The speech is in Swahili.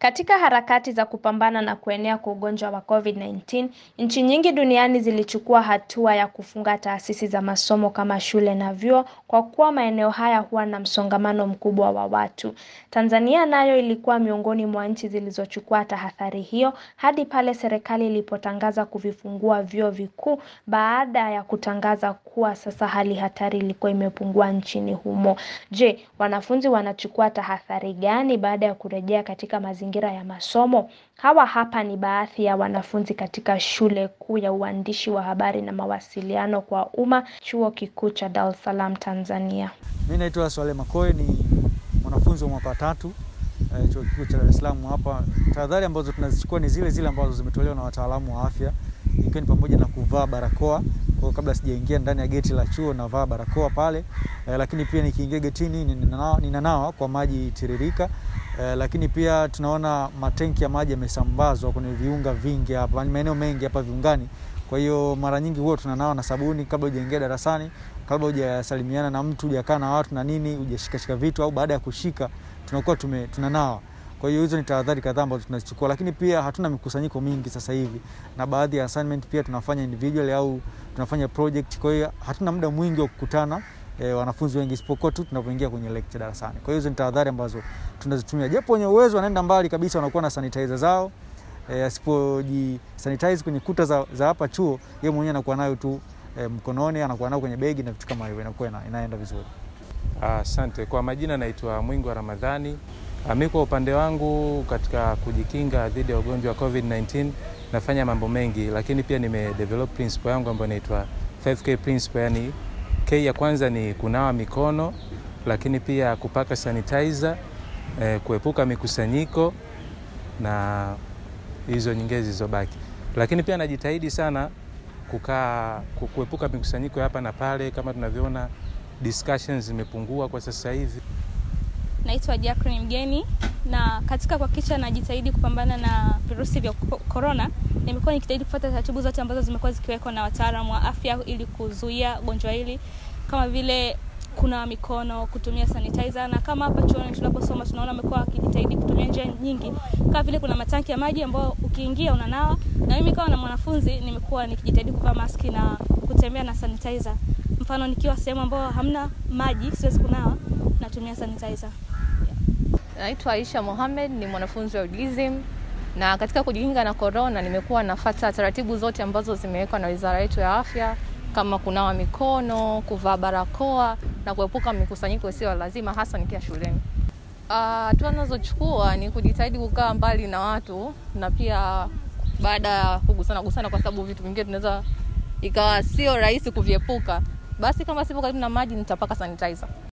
Katika harakati za kupambana na kuenea kwa ugonjwa wa COVID-19, nchi nyingi duniani zilichukua hatua ya kufunga taasisi za masomo kama shule na vyuo kwa kuwa maeneo haya huwa na msongamano mkubwa wa watu. Tanzania nayo ilikuwa miongoni mwa nchi zilizochukua tahadhari hiyo hadi pale serikali ilipotangaza kuvifungua vyuo vikuu baada ya kutangaza kuwa sasa hali hatari ilikuwa imepungua nchini humo. Je, wanafunzi wanachukua tahadhari gani baada ya kurejea katika mazingira ya masomo? Hawa hapa ni baadhi ya wanafunzi katika shule kuu ya uandishi wa habari na mawasiliano kwa umma, Chuo Kikuu cha Dar es Salaam, Tanzania. Mimi naitwa Swale Makoe, ni mwanafunzi wa mwaka wa tatu eh, Chuo Kikuu cha Dar es Salaam hapa. Tahadhari ambazo tunazichukua ni zile zile ambazo zimetolewa na wataalamu wa afya, ikiwa ni pamoja na kuvaa barakoa kwa kabla sijaingia ndani ya geti la chuo navaa barakoa pale eh, lakini pia nikiingia getini ninanawa, ninanawa kwa maji tiririka eh, lakini pia tunaona matenki ya maji yamesambazwa kwenye viunga vingi hapa, maeneo mengi hapa viungani. Kwa hiyo mara nyingi huwa tunanawa na sabuni kabla hujaingia darasani, kabla hujasalimiana na mtu, hujakaa na watu na nini, hujashikashika vitu au baada ya kushika tunakuwa tume, tunanawa. Kwa hiyo hizo ni tahadhari kadhaa ambazo tunazichukua, lakini pia hatuna mikusanyiko mingi sasa hivi, na baadhi ya assignment pia tunafanya individual au tunafanya project. Kwa hiyo hatuna muda mwingi wa kukutana e, wanafunzi wengi, isipokuwa tu tunapoingia kwenye lecture darasani. Kwa hiyo hizo ni tahadhari ambazo tunazitumia, japo wenye uwezo wanaenda mbali kabisa, wanakuwa na sanitizer zao e, asipoji sanitize kwenye kuta za, za hapa chuo, yeye mwenyewe anakuwa nayo tu e, mkononi, anakuwa nayo kwenye begi na vitu kama hivyo, inakuwa ina, inaenda vizuri. Asante. Kwa majina naitwa Mwingi wa Ramadhani. Mi kwa upande wangu katika kujikinga dhidi ya ugonjwa wa COVID-19 nafanya mambo mengi, lakini pia nimedevelop principle yangu ambayo inaitwa 5K principle. Yani K ya kwanza ni kunawa mikono, lakini pia kupaka sanitizer, eh, kuepuka mikusanyiko na hizo nyingine zilizobaki, lakini pia najitahidi sana kukaa kuepuka mikusanyiko hapa na pale, kama tunavyoona discussions zimepungua kwa sasa hivi. Naitwa Jacqueline Mgeni na katika kuhakikisha najitahidi kupambana na virusi vya korona, nimekuwa nikijitahidi kufuata taratibu zote ambazo zimekuwa zikiwekwa na wataalamu wa afya ili kuzuia gonjwa hili, kama vile kunawa mikono, kutumia sanitizer, na kama hapa chuoni tunaposoma tunaona wamekuwa wakijitahidi kutumia njia nyingi, kama vile kuna matanki ya maji ambayo ukiingia unanawa, na mimi kama na mwanafunzi nimekuwa nikijitahidi kuvaa maski na kutembea na sanitizer. Mfano nikiwa sehemu ambayo hamna maji, siwezi kunawa, natumia sanitizer. Naitwa Aisha Mohamed, ni mwanafunzi wa UDSM na katika kujikinga na korona nimekuwa nafata taratibu zote ambazo zimewekwa na wizara yetu ya afya kama kunawa mikono, kuvaa barakoa na kuepuka mikusanyiko isiyo lazima, hasa nikiwa shuleni. Hatua uh, nazochukua ni kujitahidi kukaa mbali na watu na pia baada ya kugusana gusana, kwa sababu vitu vingine tunaweza ikawa sio rahisi kuviepuka, basi kama sipo karibu na maji nitapaka sanitizer.